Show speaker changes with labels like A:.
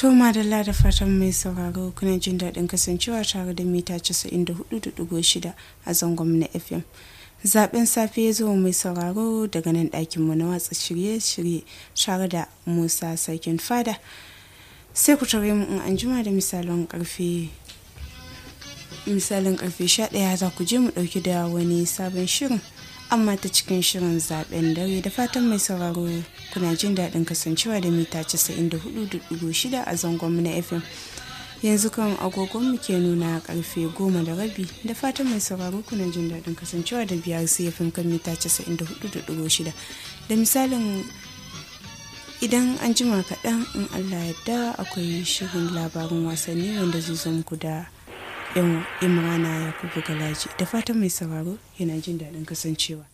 A: To madalla da fatan mai sauraro kuna jin daɗin kasancewa tare da mita 94.6 a zangon na FM. Zaben safe ya zo mai sauraro daga nan ɗakinmu na watsa shirye-shirye tare da Musa Sarkin Fada. Sai ku tare mu in an jima da misalin karfe misalin karfe 11 za ku je mu ɗauki da wani sabon shirin. amma ta cikin shirin zaben dare da fatan mai sauraro kuna jin daɗin kasancewa da mita 94.6 a zangon na fm yanzu kan agogon mu ke nuna karfe goma da rabi da fatan mai sauraro kuna jin daɗin kasancewa da biyar fm kan mita 94.6 da misalin idan an jima kaɗan in allah yadda akwai shirin labarin wasanni wanda zai zo muku da yan imrana yakubu galaji da fatan mai sauraro yana jin daɗin kasancewa